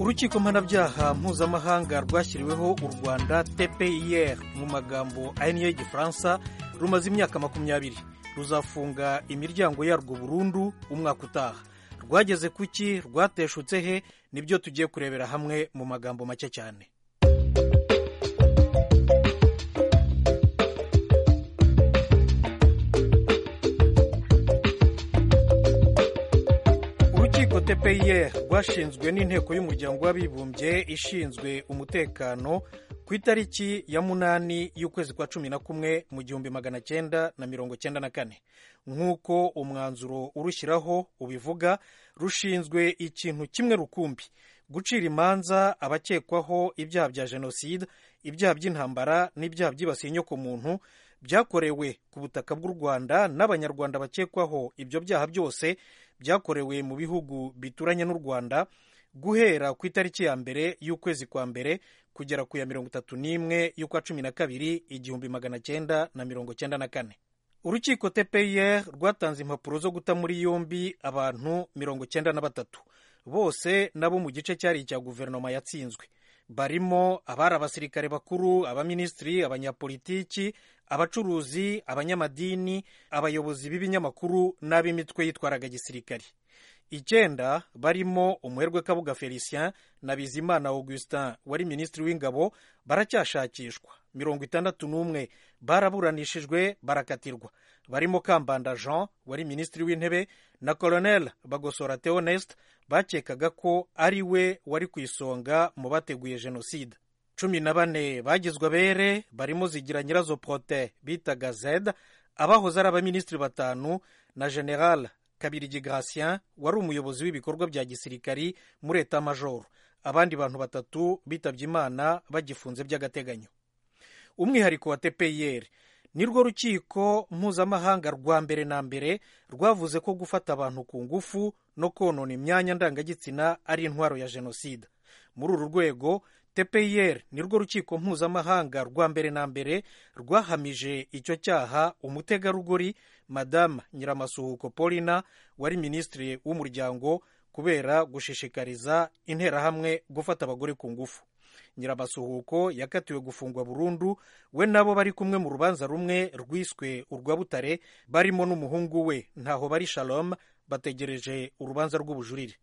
urukiko mpanabyaha mpuzamahanga rwashyiriweho u rwanda tpir mu magambo aya niyo y'igifaransa rumaze imyaka makumyabiri ruzafunga imiryango yarwo burundu umwaka utaha rwageze ku ki rwateshutse he nibyo tugiye kurebera hamwe mu magambo make cyane urukiko tpir rwashinzwe n'inteko y'umuryango w'abibumbye ishinzwe umutekano ku itariki ya munani y'ukwezi kwa cumi na kumwe mu gihumbi magana cyenda na mirongo cyenda na kane nk'uko umwanzuro urushyiraho ubivuga rushinzwe ikintu kimwe rukumbi gucira imanza abakekwaho ibyaha bya jenoside ibyaha by'intambara n'ibyaha byibasiye inyokomuntu byakorewe ku butaka bw'u rwanda n'abanyarwanda bakekwaho ibyo byaha byose byakorewe mu bihugu bituranye n'u rwanda guhera ku itariki ya mbere y'ukwezi kwa mbere kugera ku ya mirongo itatu n'imwe y'ukwa cumi na kabiri igihumbi magana cyenda na mirongo cyenda na kane urukiko tpir rwatanze impapuro zo guta muri yombi abantu mirongo cyenda na batatu bose nabo mu gice cyari icya guverinoma yatsinzwe barimo abari abasirikare bakuru abaminisitiri abanyapolitiki abacuruzi abanyamadini abayobozi b'ibinyamakuru n'ab'imitwe yitwaraga gisirikari icyenda barimo umuherwe kabuga felicien na bizimana augustin wari minisitiri w'ingabo baracyashakishwa mirongo itandatu n'umwe baraburanishijwe barakatirwa barimo kambanda jean wari minisitiri w'intebe na colonel bagosora theoneste bakekaga ko ari we wari ku isonga mu bateguye jenoside cumi na bane bagizwe abere barimo zigira nyirazo prote bitaga zed abahoze ari abaminisitiri batanu na general kabirigi gratien wari umuyobozi w'ibikorwa bya gisirikari muri eta majoro abandi bantu batatu bitabye imana bagifunze by'agateganyo umwihariko wa tpir nirwo rukiko mpuzamahanga rwa mbere na mbere rwavuze ko gufata abantu ku ngufu no konona imyanya ndangagitsina ari intwaro ya jenoside muri uru rwego tpir nirwo rukiko mpuzamahanga rwa mbere na mbere rwahamije icyo cyaha umutegarugori madamu nyiramasuhuko paulina wari minisitiri w'umuryango kubera gushishikariza interahamwe gufata abagore ku ngufu nyiramasuhuko yakatiwe gufungwa burundu we nabo bari kumwe mu rubanza rumwe rwiswe urwa butare barimo n'umuhungu we ntaho bari shalom bategereje urubanza rw'ubujurire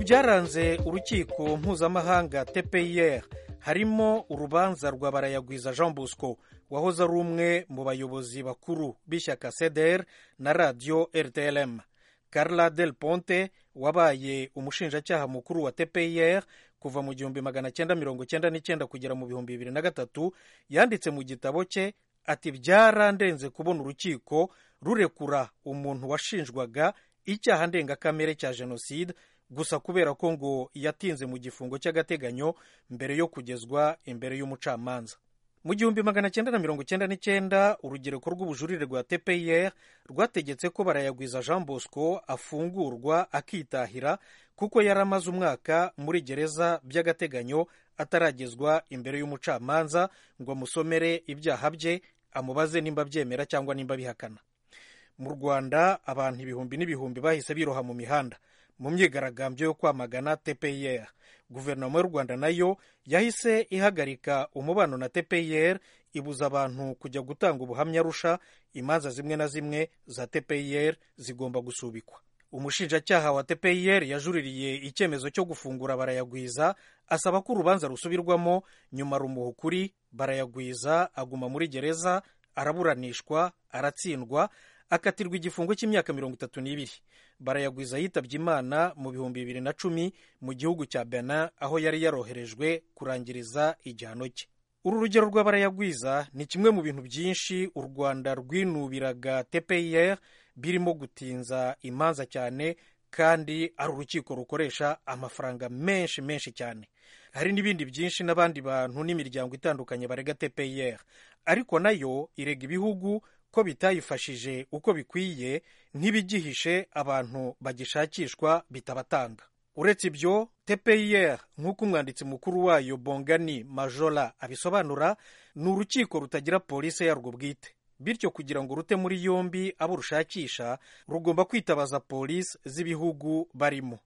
byaranze urukiko mpuzamahanga tpir harimo urubanza rwa barayagwiza jean bosco wahoze ari umwe mu bayobozi bakuru b'ishyaka cdr na radiyo rtlm carla del ponte wabaye umushinjacyaha mukuru wa tpir kuva mu gihumbi magana cyenda mirongo cyenda n'icyenda kugera mu bihumbi bibiri na gatatu yanditse mu gitabo cye ati byarandenze kubona urukiko rurekura umuntu washinjwaga icyaha ndengakamere cya jenoside gusa kubera ko ngo yatinze mu gifungo cy'agateganyo mbere yo kugezwa imbere y'umucamanza mu gihumbi magana cyenda na mirongo cyenda n'icyenda urugereko rw'ubujurire rwa tpir rwategetse ko barayagwiza jean bosco afungurwa akitahira kuko yari amaze umwaka muri gereza by'agateganyo ataragezwa imbere y'umucamanza ngo amusomere ibyaha bye amubaze nimba abyemera cyangwa nimba bihakana mu rwanda abantu ibihumbi n'ibihumbi bahise biroha mu mihanda mu myigaragambyo yo kwamagana tpir guverinoma y'u rwanda nayo yahise ihagarika umubano na tpir ibuza abantu kujya gutanga ubuhamya rusha imanza zimwe na zimwe za tpir zigomba gusubikwa umushinjacyaha wa tpir yajuririye icyemezo cyo gufungura barayagwiza asaba ko urubanza rusubirwamo nyuma rumuha ukuri barayagwiza aguma muri gereza araburanishwa aratsindwa akatirwa igifungo cy'imyaka mirongo itatu n'ibiri barayagwiza yitabye imana mu bihumbi bibiri na cumi mu gihugu cya bena aho yari yaroherejwe kurangiriza igihano cye uru rugero rwa barayagwiza ni kimwe mu bintu byinshi u rwanda rwinubiraga tpir birimo gutinza imanza cyane kandi ari urukiko rukoresha amafaranga menshi menshi cyane hari n'ibindi byinshi n'abandi bantu n'imiryango itandukanye barega tpir ariko nayo irega ibihugu ko bitayifashije uko bikwiye ntibigihishe abantu bagishakishwa bitabatanga uretse ibyo tpir nk'uko umwanditsi mukuru wayo bongani majola abisobanura ni urukiko rutagira polisi yarwo bwite bityo kugira ngo rute muri yombi abo rushakisha rugomba kwitabaza polisi z'ibihugu barimo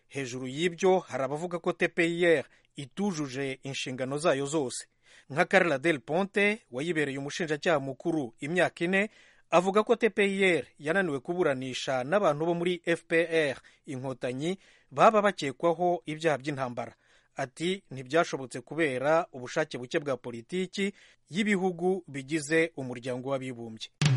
hejuru y'ibyo hari abavuga ko tpir itujuje inshingano zayo zose nka Carla del ponte wayibereye umushinjacyaha mukuru imyaka ine avuga ko tpir yananiwe kuburanisha n'abantu bo muri fpr inkotanyi baba bakekwaho ibyaha by'intambara ati ntibyashobotse kubera ubushake buke bwa politiki y'ibihugu bigize umuryango w'abibumbye